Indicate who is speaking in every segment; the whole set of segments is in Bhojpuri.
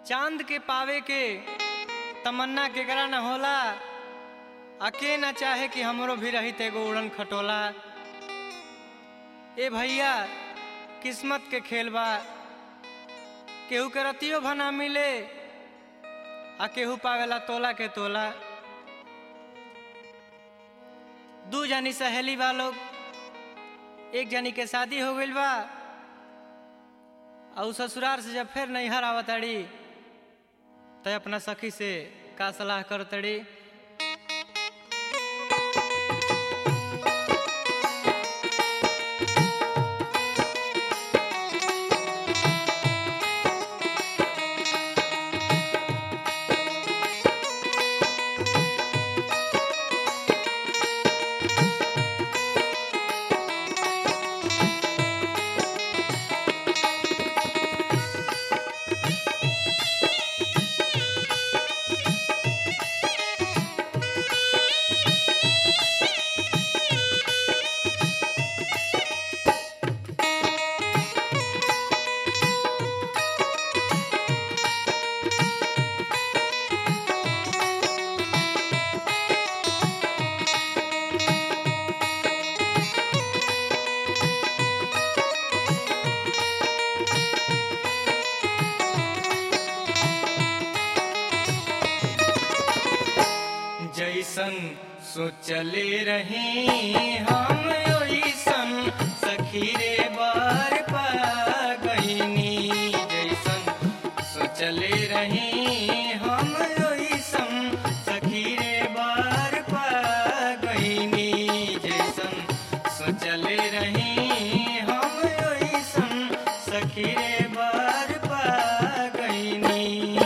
Speaker 1: चांद के पावे के तमन्ना केकरा न होला अके न चाहे कि हमरो भी रही एगो उड़न खटोला ए भैया किस्मत के खेल बा केहू के रतियो भना मिले आ केहू पावेला तोला के तोला दू जानी सहेली बा लोग एक जानी के शादी हो गइल बा और ससुराल से जब फिर नैहर आवतड़ी तो अपना सखी से का सलाह करतड़ी जैसन सोचले रही हम ओइसन सखी रे बार पा गईनी जैसन सोचले रही हम ओइसन सखी रे बार पा गईनी जैसन सोचले रही हम ओइसन सखी रे बार पा गईनी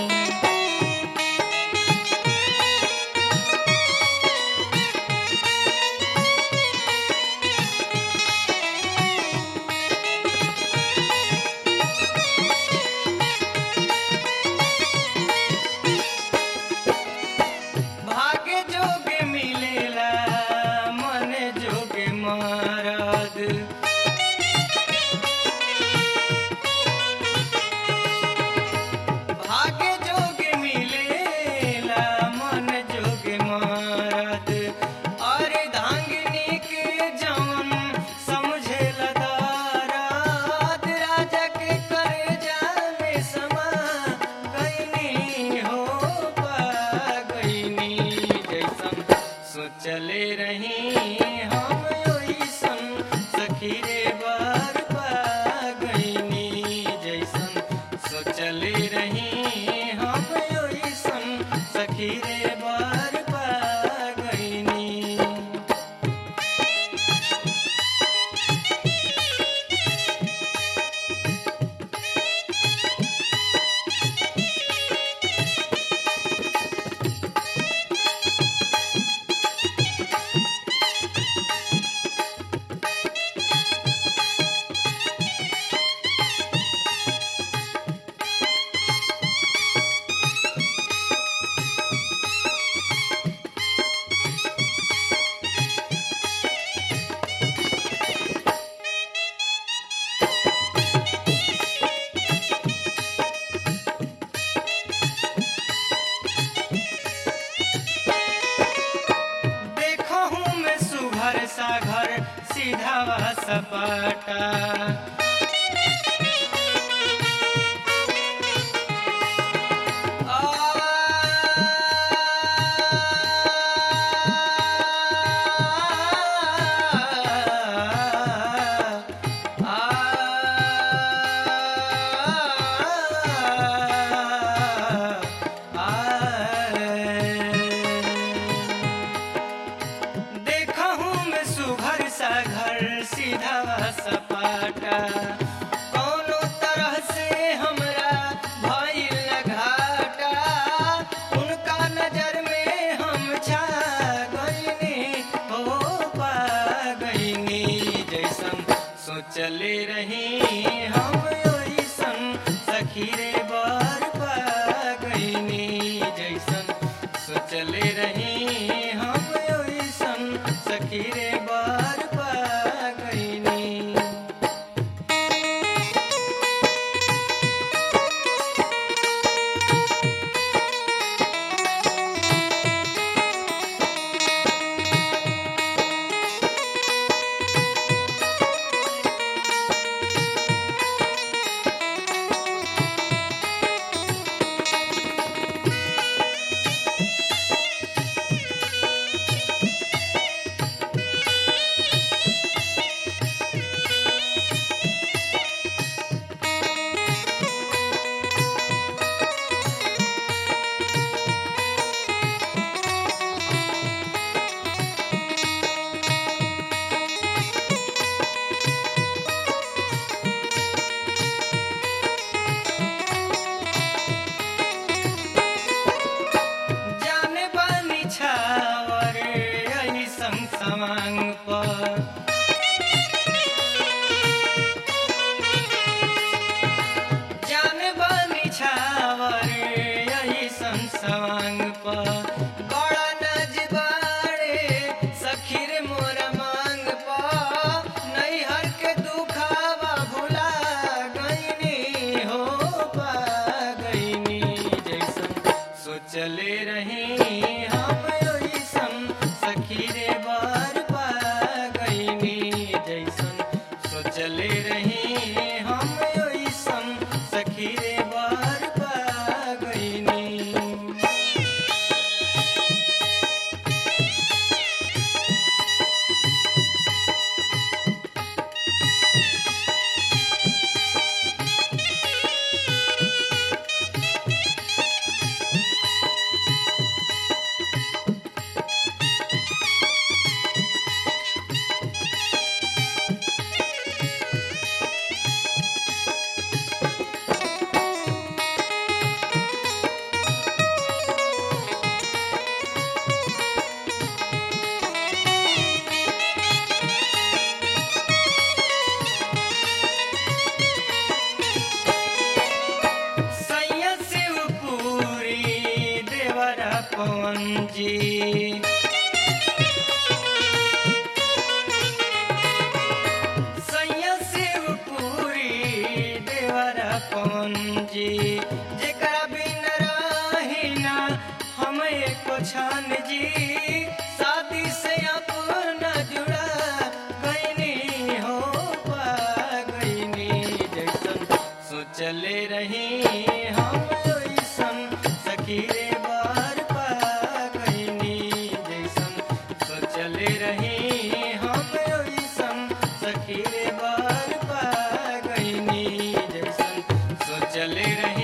Speaker 1: भाग्य जोगे मिलेला मन जोगे मारद भाग्य जोगे मिलेला मन जोगे मारद अरे धांगनी के जवन समझेला दाराद राजा के करे जाने समा गईनी हो पा गईनी जैसन सोचले रही हम ओइसन सखी रे बार पा गईनी जैसन सोचले रही हम ओइसन सखी रे बार पा गईनी देखो हूँ मैं सुघर सा घर सीधा व सपाटा देखा हूँ मैं सुघर सा घर सीधा व सपाटा कौनो तरह से हमरा भइल घाटा उनका नजर में हम छा गईनी हो पा गईनी जैसन सोचले रही हम ओइसन सखी रे बार पा गईनी जैसन सोचले रही हम ओइसन सखी रे बार पा गईनी सवांग पर जान बनी छावर यही संसवांग पर बड़ा नजबारे सखीर मोर मांग पर नैहर के दुखावा भुला गईनी हो पा गईनी जैसन सोचले रही हम ओइसन सखीरे बार पा गईनी जैसन सोचले रही हम ओइसन सखीरे बार पा गईनी सैया शिवपुरी देवरा पवन जी सैया शिवपुरी देवरा पवन जी जेकरा बिन रही ना हम एको छान जी शादी से अपना जुड़ा गईनी हो पा गईनी जैसन सोचले रही हम ओइसन सखीरे बार पा गईनी जैसन सोचले रही हम ओइसन सखीरे बार पा गईनी जैसन सोचले रही